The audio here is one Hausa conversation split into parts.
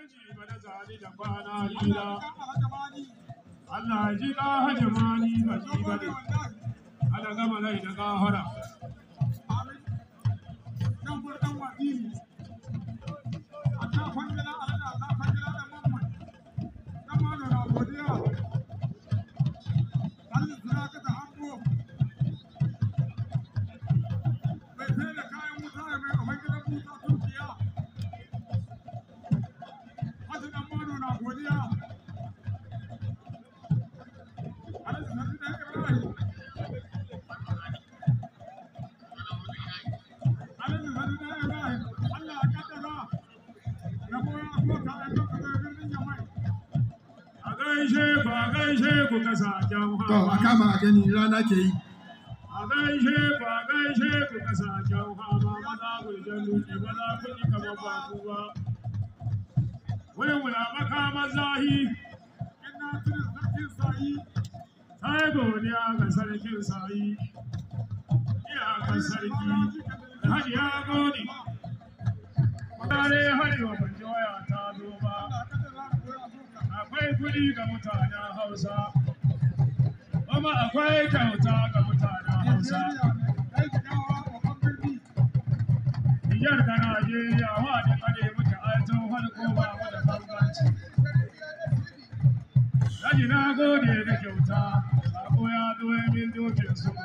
Alhaji bana zani da kwana hira. Allah ji ka hajimani ba ji ba ne. Ana gama lai da gahara. A gaishe ku a gaishe ku kasashen To a kama a gani rana ke yi. A gaishe ku a gaishe ku kasashen hama maza ku jan duki maza ku ji kamar ba ku ba. Wani wula makaman zahi. Sai godiya ga sarkin sayi. Iyakar sarki. Alhaji ya gode. Mutane harewa ban ji waya ta zo ba. Akwai kuɗi ga mutanen Hausa. Kuma akwai kyauta ga mutanen Hausa. Nijar da Najeriya wa da kare muke aitin farko ba mu da bambanci. Daji na gode da kyauta, sako ya zo ya min dokin su.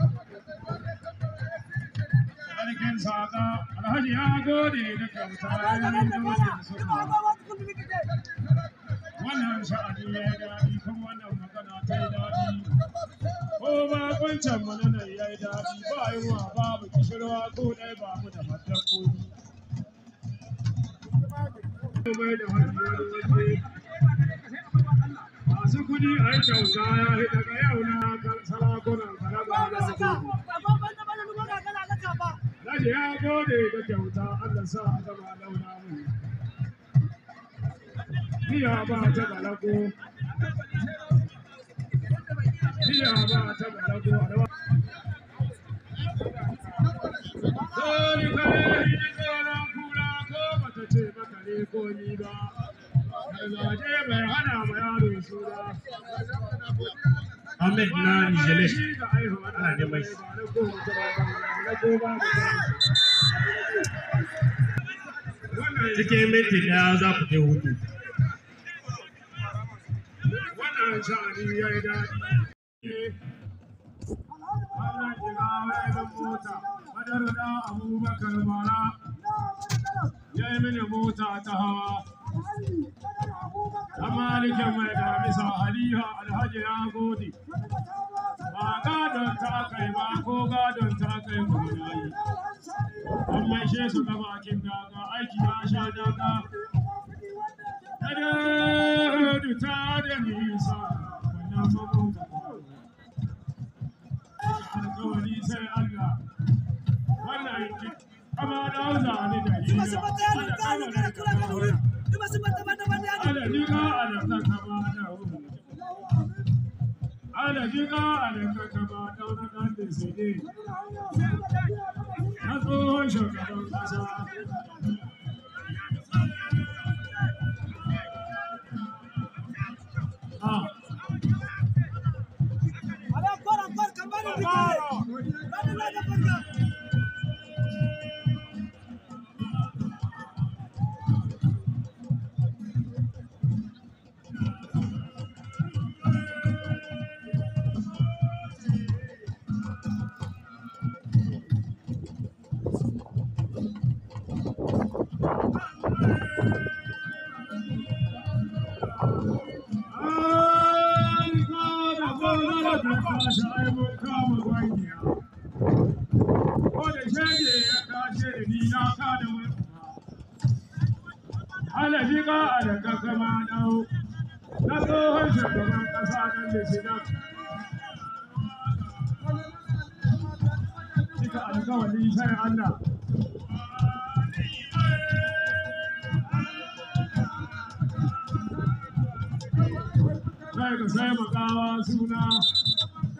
Sarkin saka, Alhaji ya gode da kyauta ya min dokin su. Wannan sha'ani ya yi daɗi kuma wannan magana ta yi daɗi. Ko ba kwancan mu nan ya yi daɗi ba yunwa babu kishirwa ko ɗaya ba mu da matan koyi. Komai da wani wani waje. Masu kuɗi a yi kyauta ya yi daga yau na kan sarakunan kalaga na gobe. Daji ya gode da kyauta Allah sa a gama launa mu. Biya ba ta balago. Biya ba ta balago. Dole kare ni tsoron kura ko bata ce maka ne ko ni ba. Gargaje bai hana ma yaro suna. Ahmed na Nijelek ana neman shi. Cikin minti ɗaya za ku je hutu. Wannan sha'ani ya yi daɗi. Wannan shiga wa'izin mota, madar da Abubakar Mara ya yi mini mota ta hawa. Amalikin mai damisa Haliha Alhaji ya gode. Ba gadon ta kai ba ko gadon ta kai ba ya yi. An maishe su ga bakin daga aiki ya sha daga. Kada ta da nisa wannan mabuka. Alkawari sai Allah. Wannan yanki kama da hausa ne da hira. Ana kama da kama Ala jika ala kakama da wuri. Ala jika ala kakama da wani ɗan da sai dai. Na tsohon shugaban ƙasa. Ah, an kada gona da tashi ai mun kama gwanya. Ko da shege ya kashe da ni na kada mun. Ala jika ala kakama dau. Na tsohon shugaban ƙasa nan da shi nan. Cika alkawari sai Allah. Sai ka sai makawa suna.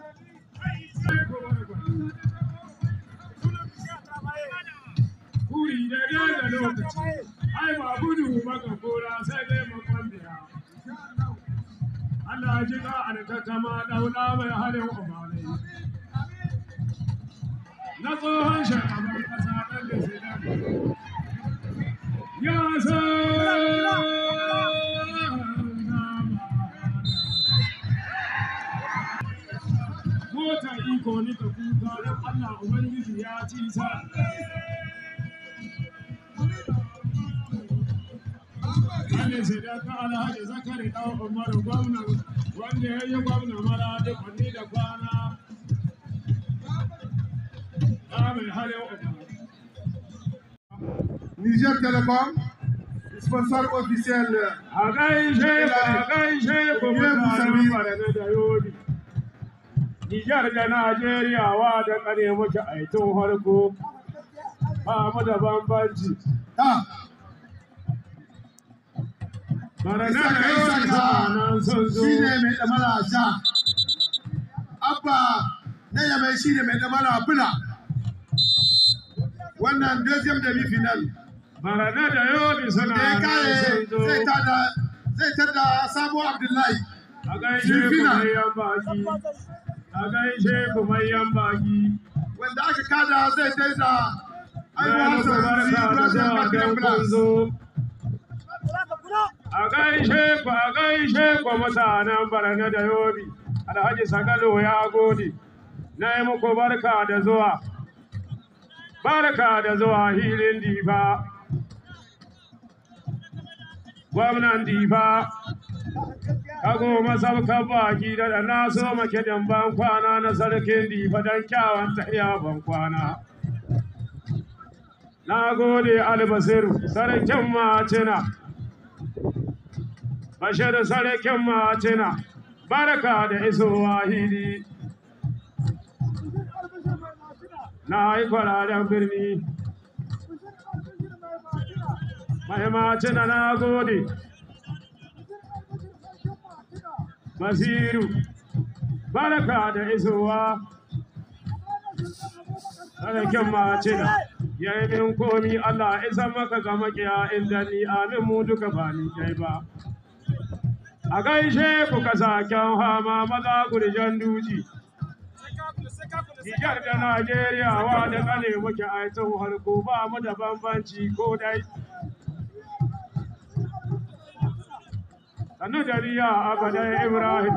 Kuri yi daidai da lokaci ai ba gudu maka kora sai dai makon biya Allah ji ka alkakama daula mai halin umarai na tsohon shagaban kasa ɗan da sai da ya Mota iko ni ka kuka don Allah Ubangiji ya ci sa. Wani sai da ka alhaji zakari ɗan umaru gwamna wanda ya yi gwamna mara da kwanni da kwana. Amin halin umaru. Niger Telecom, sponsor officiel. A gaishe ku, a gaishe ku mutanen Barna da Yobe. Nijar da Najeriya wa da kare muke aitin harko. Ba mu da bambanci. Ah, Barna Isa da ka isa Yobe ka nan sun zo. shi ne mai ɗamara ja. Abba na yamai shi ne mai ɗamara bula. Wannan deuxième demi final. Barna da Yobe suna Da ya nan kare sun zo. zai tada zai tada Sabo Abdullahi. A gaishe ku Filfina. mayan baki. A gaishe ku mayan baki. Wanda aka kada zai tada Na Aiwa muku Hassan barka da Brazil zuwa Martin don kun Plus. zo. A gaishe ku, a gaishe ku mutanen Barna da Yobe. Alhaji Sagalo ya gode. Na yi muku barka da zuwa. Barka da zuwa hilin difa. Gwamnan difa. Kago masaukan baki da da na so make ban kwana na sarkin difa don kyawun tahiya ban kwana. Na gode albasiru sarkin macina. Bashir sarkin macina. Barka da isowa hili. Na yi kwararen birni. Mai macina na gode. Basiru. Barka da isowa. Sarkin macina. Ya yi min komi Allah isa maka ga makiya inda ni amin mu duka ba ni kai ba. A gaishe ku kasaken hama maza gurjan duji. Nijar da Najeriya wa da kane muke aitin harko ba mu da bambanci ko dai. Sannu da riya abadan Ibrahim.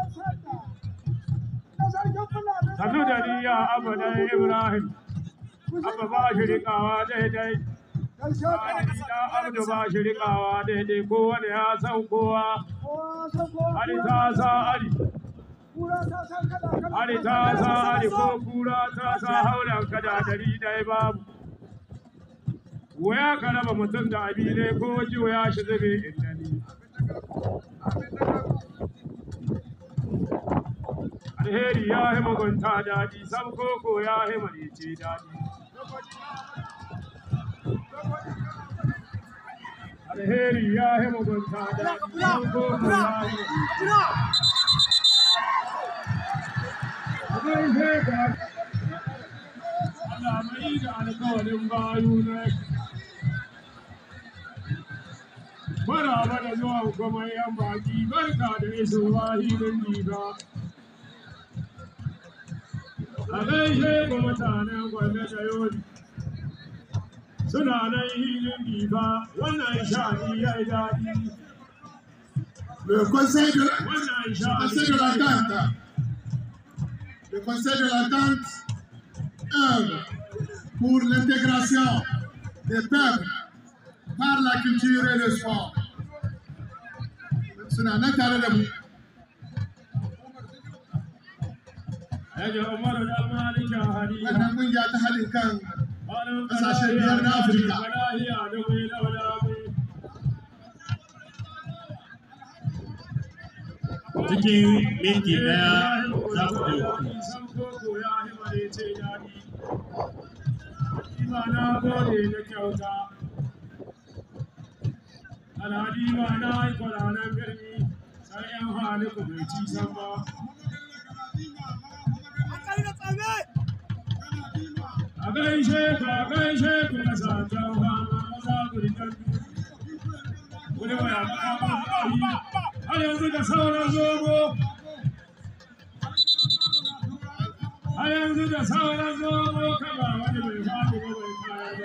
Sannu da riya abadan Ibrahim. Abba ba shi rikawa daidai. Da Abdu ba shi rikawa daidai kowane ya san kowa. Ali ta sa Ali. Ali ta sa Ali ko kura ta sa haulan kada dari dai babu. Waya ka raba mutum da abi ne ko jiwa ya shi zube inda ni. Alheri ya yi mugunta daɗi, sam koko ya yi marice daɗi. Alheri ya yi mugunta daɗi, sam koko ya yi marice daɗi. Allah mai da alkawarin bayu na Maraba da zuwa kuma yan baki barka da isowa hilin diba. A gaishe ku mutanen gwamnati da yodi. Suna nan hilin diba wannan shani ya yi daɗi. Le conseil de, Wannan le shani conseil de l'entente. Le conseil de l'entente œuvre pour l'intégration des peuples par la culture et le sport. Suna nan tare da mu. Yaje Umaru da Malikin Hariya. Wannan kungiya ta haɗin kan Malam Ƙasashen biyar na Afirka. Balahiya da mai daula mai. cikin minti daya za ku ɗauki San koko ya yi marece daɗi. Ima na gode da kyauta. Alhadi ba na yi kwaranan birni, sai ‘yan haliku bai ci san ba. a gaishe ka a gaishe ku na satan fama maza gurgan wani waya kama har yanzu da sauran zomo har yanzu da sauran zomo kama wani bai faɗi ba bai kaya da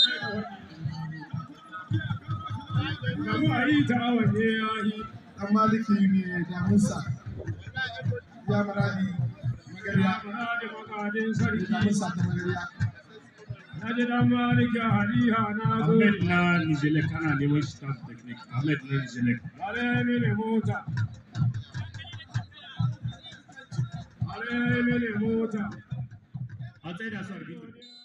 wani kamu a yi ta wanne ya yi dan maliki ne da musa ya maradi magariya ya da makadin da sarki musa ta magariya na ji dan maliki haliha na zo Ahmed na Nijelek ana neman shi staff technique. Ahmed na Nijelek. Bare mini mota. Bare mini mota. A tsaye da su arbitri.